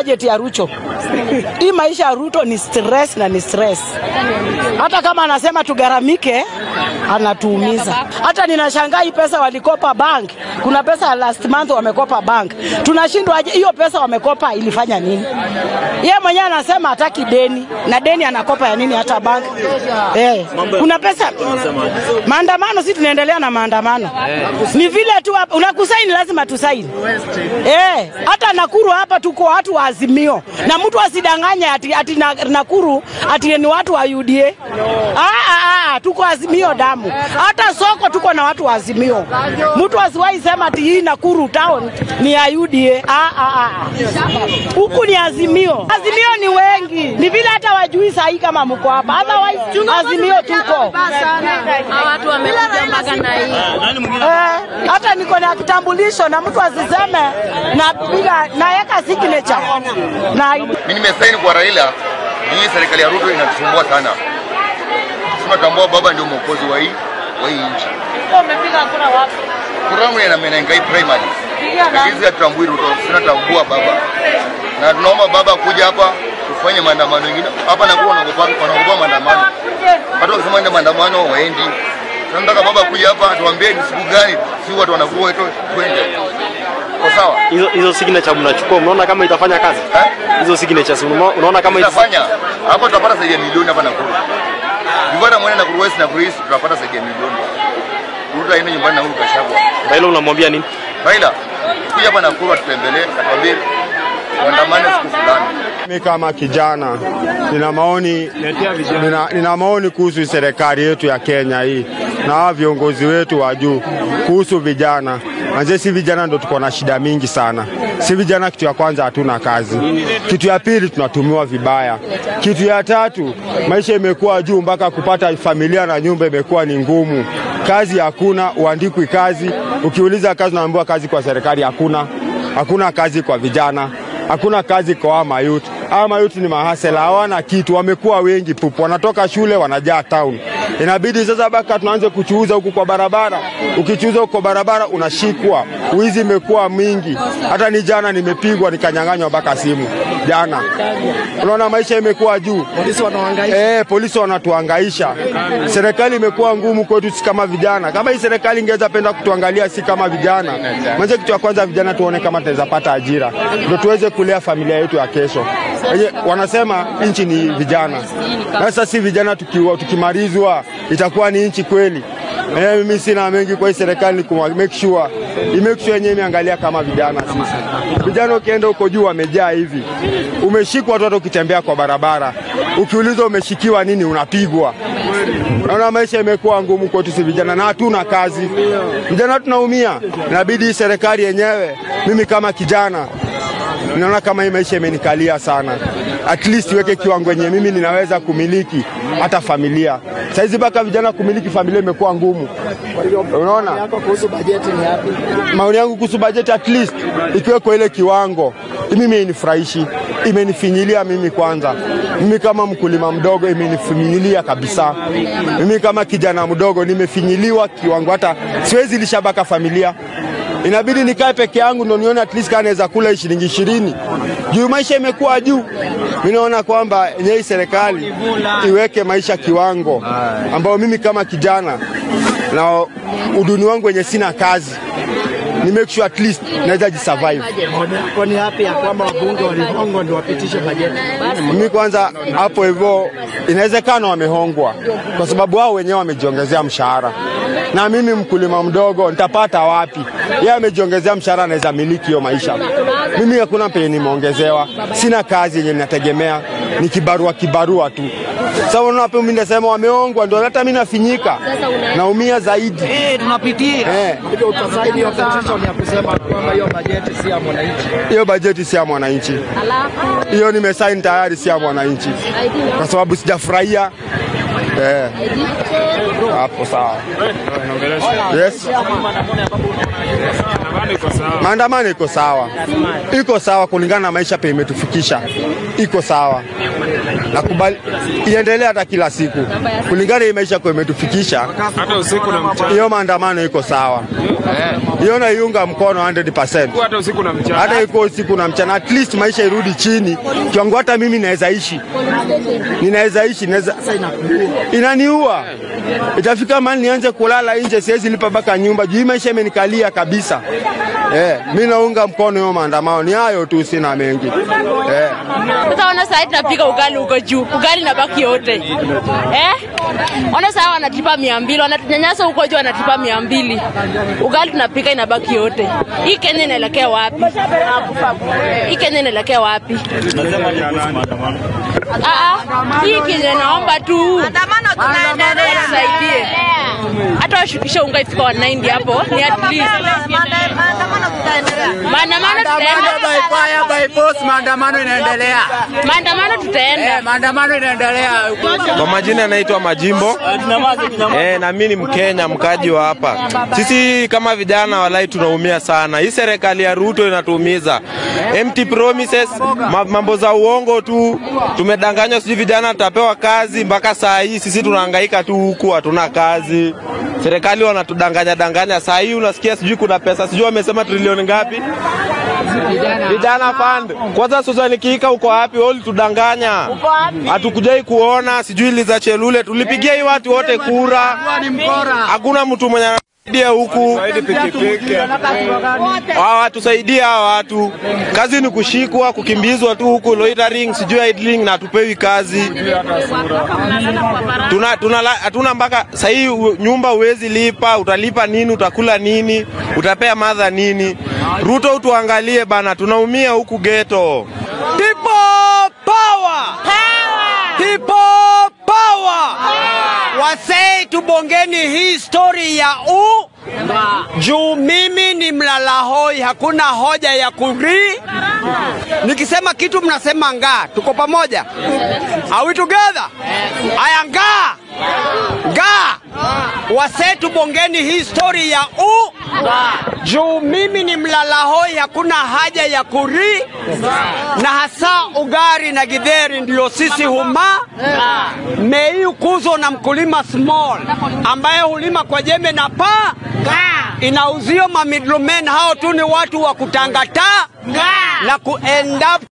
budget ya Ruto. Hii maisha ya Ruto ni stress na ni stress. Hata kama anasema tugaramike, anatuumiza. Hata ninashangaa hii pesa walikopa bank, kuna pesa ya last month wamekopa bank, tunashindwa aje? Hiyo pesa wamekopa ilifanya nini? Yeye mwenyewe anasema hataki deni, na deni anakopa ya nini? Hata bank eh, kuna pesa maandamano, si tunaendelea na maandamano, ni vile tu hapa unakusaini, lazima tusaini eh. Hata Nakuru hapa tuko watu wa Azimio, na mtu asidanganye ati, ati na, Nakuru ati ni watu wa UDA. Ah, ah, ah, tuko Azimio damu. Hata soko tuko na watu wa Azimio. Mtu asiwahi sema ati hii Nakuru town ni ya UDA. Ah, ah, ah. Huku ni Azimio. Azimio ni wengi, ni vile hata wajui sahi kama mko hapa, otherwise Azimio tuko watu wamekuja mpaka na hii Eh, hata niko na kitambulisho na mtu asiseme napiga naweka signature na ID. Mimi nimesaini kwa Raila. Hii serikali ya Ruto inatusumbua sana. Tunatambua baba ndio mwokozi wa hii wa hii nchi. Umepiga kura wapi? Kuramu ya Menengai primary. Lakini sisi hatutambui Ruto, tunatambua baba. Na tunaomba baba kuja hapa tufanye maandamano mengine. Hapa na wanaogopa wanaogopa maandamano. Watu wakisema ndio maandamano waendi. Tunataka baba kuja hapa atuambie ni siku gani si watu wanakuwa wetu twende. Kwa sawa? hizo hizo signature mnachukua, mnaona kama itafanya kazi Eh? hizo signatures? unaona- Unaona kama ita- Tutafanya. Hapo tutapata zaidi ya milioni hapa Nakuru. Vivara mwene Nakuru West na Nakuru East tutapata zaidi ya milioni. Ruto aende nyumbani na huyu Gachagua. Raila unamwambia nini? Raila, kuja hapa Nakuru atutembelee, atuambie tuandamane siku fulani. Mimi kama kijana nina maoni, nina, nina maoni kuhusu serikali yetu ya Kenya hii na hawa viongozi wetu wa juu kuhusu vijana. Manze, si vijana ndo tuko na shida mingi sana. Si vijana, kitu ya kwanza hatuna kazi, kitu ya pili tunatumiwa vibaya, kitu ya tatu maisha imekuwa juu mpaka kupata familia na nyumba imekuwa ni ngumu. Kazi hakuna, uandikwi kazi. Ukiuliza kazi, unaambiwa kazi kwa serikali hakuna. Hakuna kazi kwa vijana hakuna kazi kwa hawa mayuti. Hawa mayuti ni mahasela, hawana kitu, wamekuwa wengi pupu, wanatoka shule wanajaa town. Inabidi sasa baka tunaanze kuchuuza huku kwa barabara. Ukichuuza huku kwa barabara unashikwa, wizi imekuwa mingi. Hata ni jana nimepigwa nikanyang'anywa mpaka simu jana. Unaona maisha imekuwa juu. Polisi wanahangaisha. Eh, polisi wanatuhangaisha. Serikali imekuwa ngumu kwetu si kama vijana. Kama hii serikali ingeweza penda kutuangalia si kama vijana. Mwanzo kitu cha kwanza vijana tuone kama tunaweza pata ajira. Ndio tuweze kulea familia yetu ya kesho. Wenye, wanasema nchi ni vijana. Na Sasa si vijana tukiwa tukimalizwa itakuwa ni nchi kweli. Eh, mimi sina mengi kwa hii serikali ni kuma make sure i make sure yenyewe imeangalia kama vijana sisi. Vijana ukienda huko juu wamejaa hivi. Umeshikwa watu hata ukitembea kwa barabara. Ukiulizwa umeshikiwa nini unapigwa. Naona maisha imekuwa ngumu kwetu si vijana na hatuna kazi. Vijana tunaumia. Inabidi hii serikali yenyewe mimi kama kijana naona kama hii maisha imenikalia sana. At least iweke kiwango yenye mimi ninaweza kumiliki hata familia. Saizi mpaka vijana kumiliki familia imekuwa ngumu. Unaona? Maoni yangu kuhusu bajeti at least ikiwe kwa ile kiwango, mimi inifurahishi, imenifinyilia mimi kwanza. Mimi kama mkulima mdogo imenifinyilia kabisa. Mimi kama kijana mdogo nimefinyiliwa kiwango, hata siwezi lisha mpaka familia inabidi nikae peke yangu ndo nione at least kama naweza kula shilingi ishirini juu maisha imekuwa juu. Mimi naona kwamba yenyewe hii serikali iweke maisha kiwango ambao mimi kama kijana na uduni wangu wenye sina kazi ni make sure at least naweza jisurvive. Kwa ni hapi ya kwamba wabunge walihongwa ndio wapitishe bajeti. Mimi kwanza hapo hivyo, inawezekana wamehongwa kwa sababu wao wenyewe wamejiongezea mshahara, na mimi mkulima mdogo nitapata wapi? Yeye amejiongezea mshahara, anaweza miliki hiyo maisha. Mimi hakuna penye nimeongezewa, sina kazi yenye ninategemea, ni kibarua kibarua tu. Sasa unaona hapo, mimi nasema wamehongwa, ndio hata mimi nafinyika, naumia zaidi. Eh, tunapitia. Eh. Hivyo utasaini hiyo petition ya kusema kwamba hiyo bajeti si ya mwananchi. Hiyo bajeti si ya mwananchi, hiyo nimesaini tayari, si ya mwananchi kwa sababu sijafurahia eh. Hapo sawa. Yes. Maandamano iko sawa, iko sawa kulingana na maisha pe imetufikisha, iko sawa. Nakubali iendelee hata kila siku kulingana na hii maisha kwa imetufikisha, hata usiku na mchana. hiyo maandamano iko sawa. hiyo naiunga mkono 100%. hata usiku na mchana. hata iko usiku na mchana, at least maisha irudi chini kiwango, hata mimi naweza ishi, ninaweza ishi, naweza inaniua. Itafika mahali nianze kulala nje, siwezi lipa mpaka nyumba juu hii maisha imenikalia kabisa. Eh, mi naunga mkono hiyo maandamano, ni hayo tu, sina mengi eh. Sasa ona sasa tunapika ugali huko juu, ugali na baki yote eh? Ona sasa wanatipa mia mbili, wanatunyanyasa huko juu, wanatipa mia mbili, ugali tunapika inabaki yote. Hii Kenya inaelekea wapi? Hii Kenya inaelekea wapi? Ah, ah, hii Kenya naomba tu Maandamano tunaendelea. saidie, hata washukishe unga ifika 190 hapo, ni at least Maandamano tutaendelea. maandamano tutaenda, by force, maandamano inaendelea. maandamano tutaenda. Maandamano inaendelea. Kwa majina naitwa Majimbo eh, na mimi ni Mkenya mkaji wa hapa. Sisi kama vijana walai tunaumia sana. Hii serikali ya Ruto inatuumiza. Empty promises, ma- mambo za uongo tu. Tumedanganywa, sijui vijana tutapewa kazi. Mpaka saa hii sisi tunahangaika tu huku, hatuna kazi. Serikali wanatudanganya danganya. Saa hii unasikia sijui kuna pesa, sijui wamesema trilioni ngapi vijana fund. Kwanza Susan Kika uko wapi? Wewe ulitudanganya, hatukujai kuona. Sijui Liza Chelule, tulipigia hii watu wote kura, hakuna mtu mwenye anasaidia huku. Hawatusaidia hawa watu, kazi ni kushikwa, kukimbizwa tu huku, loitering, sijui idling, na hatupewi kazi tuna, tuna, hatuna mpaka sahii nyumba huwezi lipa, utalipa nini? Utakula nini? Utapea madha nini? Ruto utuangalie bana, tunaumia huku geto. People power! People power! Wasei tubongeni hii story ya u juu mimi ni mlalahoi, hakuna hoja ya kuri. Nikisema kitu mnasema ngaa, tuko pamoja? Are we together? Aya, ngaa ngaa, wasei tubongeni hii story ya u juu mimi ni mlalahoi, hakuna haja ya kuri, na hasa ugari na githeri ndio sisi huma mei kuzo na mkulima small ambaye hulima kwa jembe na paa inauzio ma middlemen, hao tu ni watu wa kutangata na ku end up